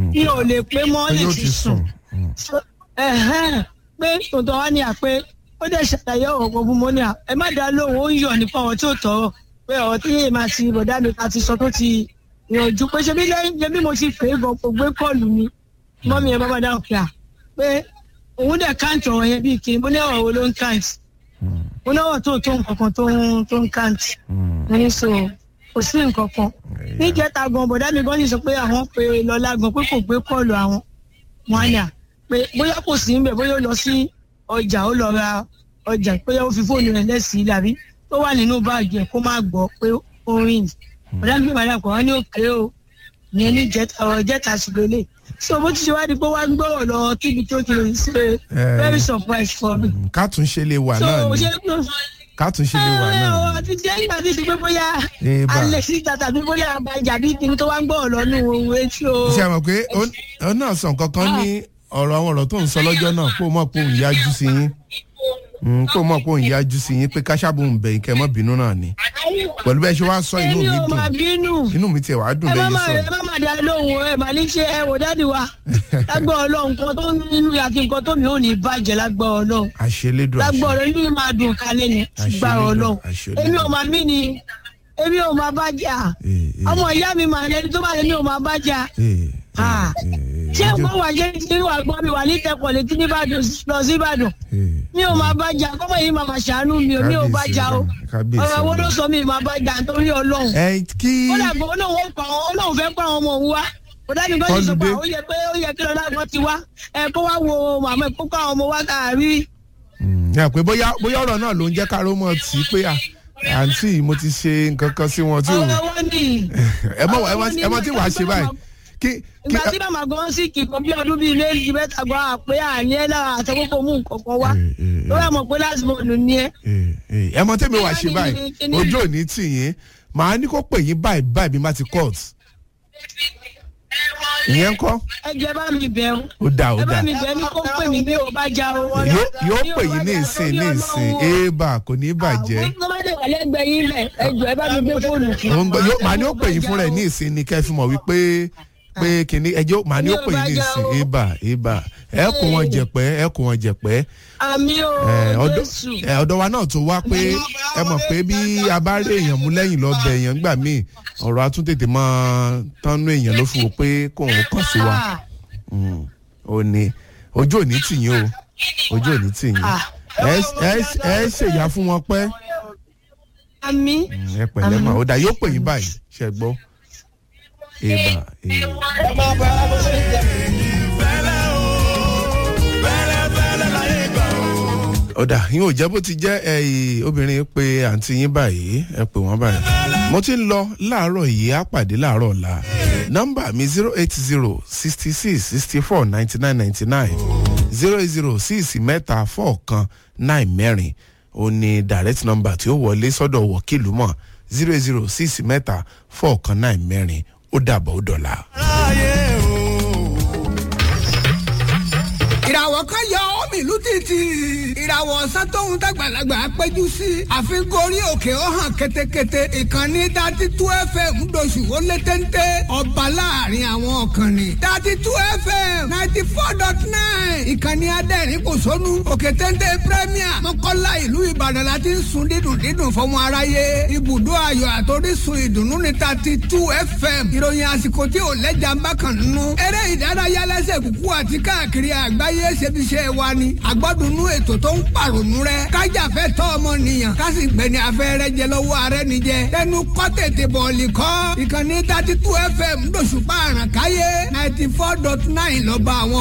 mi ò lè pé mọ́ pé lè yóò ti ti sùn sùn. So, ẹ̀hẹ́n, pé tòótọ́ wá ní àpé ó dẹ̀ ṣàlàyé ọ̀rọ̀ kan fún mọ́ ní à ẹ má dá lóhùn ó ń yọ̀ nípa ọ̀rọ̀ tí ò tọ̀rọ̀ pé ọ̀rọ̀ tí yéé máa ti bọ̀dá mi ká ti sọ tó ti yànjú pé ṣe bí lẹ́yìn ṣe bí mo ti pè é gan kò gbé kọ́ọ̀lù mi mọ́ mi ẹ̀ bá bá dáhùn pé à pé òun dẹ̀ káǹtì ọ̀rọ̀ yẹn bíi kí mo ní ọ̀rọ̀ wo ló ń káǹtì mo ní ọ̀rọ̀ tó tó nǹkan kan tó ń tó ń káǹtì mo ní so kò sí nǹkan kan níjẹta gan bọ̀dá mi gan sì sọ pé àwọn pe lọ́lá gan pé kò gbé kọ́ọ̀lù àwọn wọn á ní à pé bóyá kò sí níbẹ̀ bóyá ó lọ sí ọjà ó lọ ra ọjà bóyá ó fi fóònù rẹ̀ lẹ́sìn ilé àbí tó wà nínú báàgì ẹ̀ kó má gbọ́ pé ó ń rìn bọ̀dá mi padà kọ̀ wọ́n ní òkè o ìyẹn ní jẹta ọ̀rọ̀ jẹta ṣùgbọ́n lè so bó ti ṣe wá di pé wá ń gbọ́rọ̀ lọ kíbi tó ti lè ṣe very surprise for me. kátúnṣe lè wà so náà ni ṣé kátúnṣe lè wà náà ọ̀rọ̀ ni. ti jẹ́ ìgbà tí ti pé bóyá Eh, bá. alẹ́ síta tàbí bóyá àbájá bí kí n tó wá ń gbọ́rọ̀ lọ nù ohun etí o. ṣé ẹ mọ̀ pé ó- ó náà sàn kankan ní ọ̀rọ̀ àwọn ọ̀rọ̀ tó ń sọ lọ́jọ́ náà kó o mọ̀ pé òun yájú sí yín Mm, kó o mọ̀ pé òun yájú sí yín pé káṣábù ń bẹ̀yìn kẹ́ ẹ mọ́ bínú náà ni pẹ̀lú bẹ́ẹ̀ ṣe wá sọ inú èmi mi ò máa dùn bínú inú mi tiẹ̀ wá dùn ẹ má bẹ́ẹ̀ má yín ẹ sọ má má dá lóhùn ẹ má ní ṣe ẹ wò dáàdi wa lágbọ́ ọlọ́run nǹkan tó nínú àti nǹkan tó mi ò ní bàjẹ́ lágbọ́ ọlọ́run àṣelédùn lágbọ́ àṣẹ ọlọ́run inú mi máa dùn kálẹ̀ ni gbà Àṣẹ ọlọ́run àṣẹ èmi ò máa mí ni èmi ò máa bàjẹ́ Eh, eh. ọmọ ìyá mi màá lẹni tó bá lẹni ò máa bàjẹ́ Eh, Ah. eh, eh, ṣé ọjọ́- mo wà jẹ́ tí wà gbọ́ mi wà ní tẹkọ̀ létí nìbàdàn lọ sí ìbàdàn eh, mi ò máa bàjẹ́ kọ́mọ yìí máa máa ṣàánú mi ò mi ò Kábíyèsí bàjẹ́ o Ọlọ́run, kábíyèsí ọ̀rọ̀ wo ló Ọlọ́run. sọ mi máa bàjẹ́ nítorí ọlọ́run ẹ kí ó dàgbọ́ olóhùn ó pa àwọn olóhùn fẹ́ pa àwọn ọmọ òun wá kò dábì kan ti sọ pé Kọlùdé. ó yẹ pé ó yẹ kí lọ́la kan ti wá ẹ kó wá wo màmá ẹ kó kó àwọn ọmọ wá káàrí. Mm, ẹ pé bóyá bóyá ọ̀rọ̀ náà ló ń jẹ́ káró mọ́ tí pé à àǹtí mo ti ṣe nǹkan kan sí wọn tí ò ọ̀rọ̀ wọn ni ẹ mọ ẹ mọ- ẹ mọ tí wàá ṣe báyìí kí kí ìgbà tí màmá gan sì kì kan bí ọdún bíi méjì mẹ́ta gan àpé àní ẹ lára àtẹkọkọ mú nǹkan kan wá Eh, eh, eh. lórí àmọ́ pé láti mọ ònú ni ẹ. Eh, eh, ẹ mọ tẹ́mi wàá ṣe Kíni- báyìí kíni- ojú òní tì yín màá ní kó pè yín báyìí báyìí bí má ti court ìyẹn kọ́ ẹ jẹ́ bá mi bẹ̀ ọ́ ó dà ó ẹ dà bá mi bẹ̀ ní kó pè mí bí o bá já o. wọ́n yóò lọ- yóò bí o pè bá yín ní já ìsìn lórí ní ìsìn Ọlọ́run o. éèbà kò ní bàjẹ́ àwọn tó bá dé wà lẹ́gbẹ̀ẹ́ yín lẹ̀ ẹ jọ ẹ bá mi gbé fóònù fún Ó ń gbọ́- yóò- màá ní ó pè yín fún rẹ̀ ní ìsìn ni kẹ́ ẹ fi mọ̀ wípé pé kìnní ẹjọ́ màá ní ó pè yín ní ìsìn éèbà éèbà ẹ kó wọn jẹ̀pẹ́ ẹ kó wọn jẹ̀pẹ́ àmì o ẹ, ọ̀dọ̀ jésù. ẹ, ọ̀dọ̀ wa náà tó wá pé ẹ mọ̀ pé bí a bá rí èèyàn mú lẹ́yìn lọ bẹ èèyàn gbà míì ọ̀rọ̀ atúntètè máa tánú èèyàn ló fi wò pé kóun kàn sí wa Ah, Mm, ó ní ojú òní tì yín o ojú òní tì yín Ah. ẹ ẹ ẹ ṣèyá fún wọn pẹ́ àmì ẹ pẹ̀lẹ́ mà ó dà yóò pè yín báyìí ṣe gbọ́ èèbà èèbà. ọ̀dà yín ò jẹ́ bó ti jẹ́ ẹ̀yìn obìnrin pé àǹtí yín báyìí ẹ pè wọ́n báyìí. mo ti ń lọ láàárọ̀ yìí á pàdé láàárọ̀ ọ̀la nọ́mbà mi zero eight zero sixty six sixty four ninety nine ninety nine zero eight zero six mẹ́ta four kan nine mẹ́rin ó ní direct number tí ó wọlé sọ́dọ̀ wọ̀kìlú mọ̀ zero eight zero six mẹ́ta four kan nine mẹ́rin ó dàbọ̀ ó dọ̀la. ìràwọ̀ kan yọ omi ìlú títì ìràwọ̀ ọ̀sán tóun dàgbàlagbà péjú sí àfikún orí òkè ó hàn ketekete ìkànnì dati tú fm ńdọ̀sù ó lé téńté ọba láàrin àwọn ọ̀kànnì dati tú fm ninety four dot nine ìkànnì adẹ́rìn kò sónú òkè téńté premier mọ́kànlá ìlú ìbàdàn la ti ń sun dídùn dídùn fọmọ aráyé ibùdó ayọ̀ àtòrísun ìdùnnú ní dati tú fm ìròyìn àsìkò tí ò lẹ́jà ń bá kàn nínú eré ìdárayá lẹ́sẹ̀ kúkú àti káàkiri àgbáyé ṣebiṣẹ́ wa ni àgbọ́dúnú ètò tó ń pàrònú rẹ kájàfẹ́ tọ́ ọmọnìyàn kásì gbẹ̀ni afẹ́rẹ́ jẹ lọ́wọ́ ààrẹ nìjẹ tẹnu kọ́ tètè bọ̀ọ̀lì kọ́ ìkànnì thirty two fm lóṣùpá àràkáyé ninety four dot nine lọ́ba àwọn